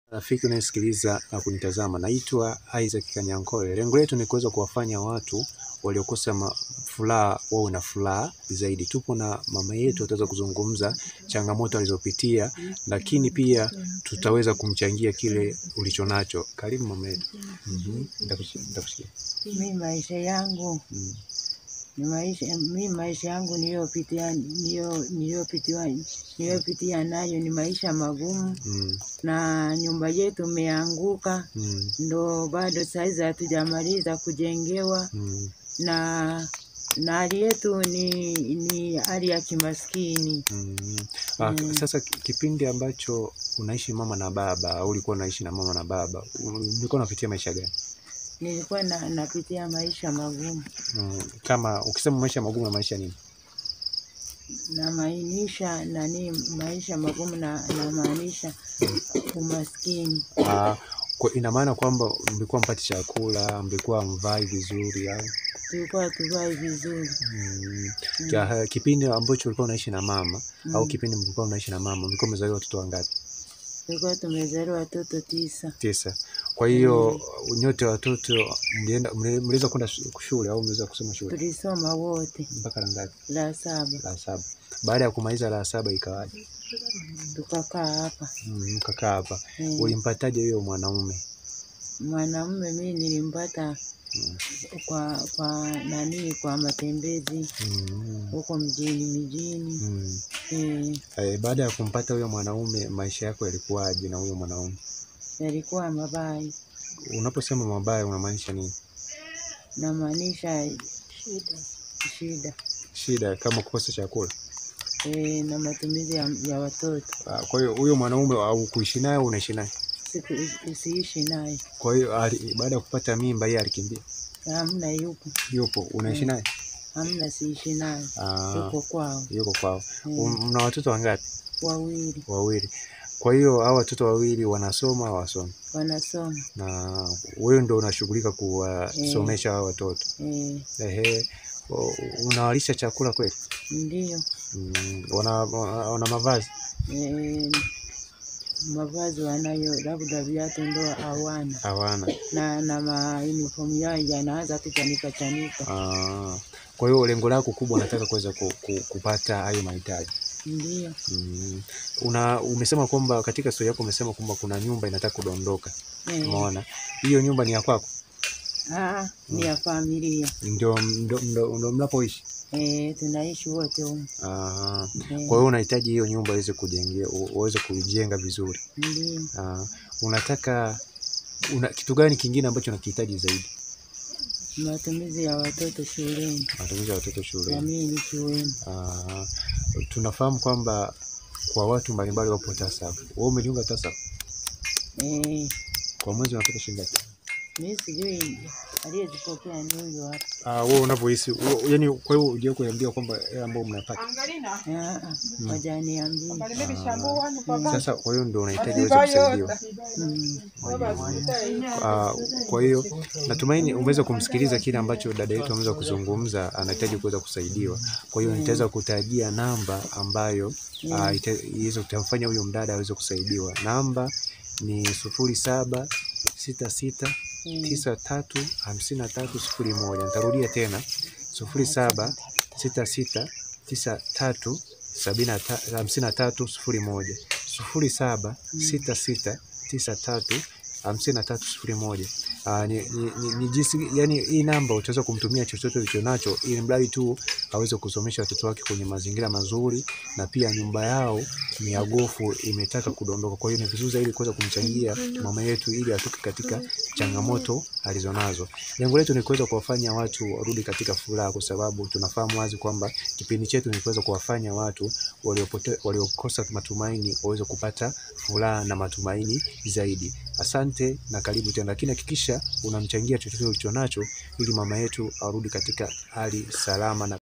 Rafiki unayesikiliza na kunitazama, naitwa Isaac Kanyankole. Lengo letu ni kuweza kuwafanya watu waliokosa furaha wawe na furaha zaidi. Tupo na mama yetu, ataweza kuzungumza changamoto alizopitia, lakini pia tutaweza kumchangia kile ulichonacho. Karibu mama yetu. Mhm, nitakusikia. Mi maisha yangu Mm, ni maisha mi maisha yangu niliyopitia niliyo- niliyopitia niliyopitia nayo ni maisha magumu, mm, na nyumba yetu imeanguka, mm, ndo bado saizi hatujamaliza kujengewa, mm, na na hali yetu ni ni hali ya kimaskini. mm. Ah, Mm. Sasa ki- kipindi ambacho unaishi mama na baba au ulikuwa unaishi na mama na baba, ulikuwa unapitia maisha gani? Nilikuwa na, napitia maisha magumu, Mm, kama ukisema maisha magumu na maisha nini? namaanisha nani, maisha magumu na namaanisha umaskini. Ah, kwa ina maana kwamba mlikuwa mpati chakula, mlikuwa mvai vizuri au Tulikuwa tuvai vizuri mm, Mm. kia- kipindi ambacho ulikuwa unaishi na mama au Mm. kipindi mlikuwa unaishi na mama mlikuwa mmezaliwa watoto wangapi? tulikuwa tumezaliwa watoto tisa. Tisa. Kwa hiyo nyote watoto mlienda mli- mliweza kwenda shu- shule au mliweza kusoma shule Tulisoma wote mpaka la ngapi? la saba, La saba. Baada ya kumaliza la saba ikawaje? tukakaa hapa. Mm, mkakaa hapa. Eh, Ulimpataje huyo mwanaume? Mwanamume mi nilimpata Mm. kwa kwa nani, kwa matembezi Mm, huko mjini mijini. mm. Eh, Eh, baada ya kumpata huyo mwanaume maisha yako yalikuwaje na huyo mwanaume? yalikuwa mabaya, Unaposema mabaya unamaanisha nini? namaanisha shida Shida kama kukosa chakula. eh, na matumizi ya, ya watoto. Ah, Kwa hiyo huyo mwanaume au kuishi naye au unaishi naye? Siku usiishi naye, Kwa hiyo ali- baada ya kupata mimba yeye alikimbia. hamna, yupo Yupo, unaishi Mm. naye? hamna, siishi naye, Ah, yuko kwao yuko kwao. eh, Um, Mna watoto wangapi? wawili Wawili. Kwa hiyo hao watoto wawili wanasoma au hawasomi? wanasoma Na wewe ndo unashughulika kuwasomesha hao watoto. eh, Ehe. O- Unawalisha chakula kweli? ndio Mm, wana, wana, wana mavazi? eh, mavazi wanayo, labda viatu ndo hawana, Hawana. na na mauniform yao yanaanza kuchanika chanika. Ah, kwa hiyo lengo lako kubwa unataka kuweza ku, ku, kupata hayo mahitaji. Ndio Mm. Una umesema kwamba katika stori yako umesema kwamba kuna nyumba inataka kudondoka. eh, Umeona? Hiyo nyumba ni ya kwako? ah, ni ya familia Ndio ndio ndio ndio mnapoishi. eh, tunaishi wote humu Ah, eh, kwa hiyo unahitaji hiyo nyumba iweze kujengea u- uweze kuijenga vizuri. ndio Ah, unataka una kitu gani kingine ambacho unakihitaji zaidi? matumizi ya watoto shuleni Matumizi ya watoto na shuleni. mimi nikiwemo. Ah, tunafahamu kwamba kwa watu mbalimbali wapo TASAF. Wewe umejiunga TASAF? Eh, Kwa mwezi unapata shilingi ngapi? mi sijui aliyezipokea ni huyo hapa. Ah, wewe unavyohisi, wewe- yaani kwa hiyo unajua kuambia kwamba hela ambayo mnapata. Ah, ah, wajaniambia Sasa kwa hiyo ndio unahitaji uweze kusaidiwa. mm. Ah, kwa hiyo natumaini umeweza kumsikiliza kile ambacho dada yetu ameweza kuzungumza, anahitaji kuweza kusaidiwa. Kwa hiyo nitaweza kutajia namba ambayo ah, ita- iweze kutamfanya huyo mdada aweze kusaidiwa. Namba ni sufuri saba sita sita tisa tatu hamsini na tatu sifuri moja. Nitarudia tena sufuri saba sita sita tisa tatu sabini na ta- hamsini na tatu sifuri moja sufuri saba sita sita tisa tatu hamsini na tatu sifuri moja. Ah, ni, ni, ni, ni jinsi yani, hii namba utaweza kumtumia chochote ulicho nacho, ili mradi tu aweze kusomesha watoto wake kwenye mazingira mazuri, na pia nyumba yao ni ya gofu imetaka kudondoka. Kwa hiyo ni vizuri zaidi kuweza kumchangia mama yetu ili atoke katika changamoto alizonazo. Lengo letu ni kuweza kuwafanya watu warudi katika furaha, kwa sababu tunafahamu wazi kwamba kipindi chetu ni kuweza kuwafanya watu waliopote, waliokosa matumaini waweze kupata furaha na matumaini zaidi. Asante na karibu tena, lakini hakikisha unamchangia chochote ulicho nacho ili mama yetu arudi katika hali salama na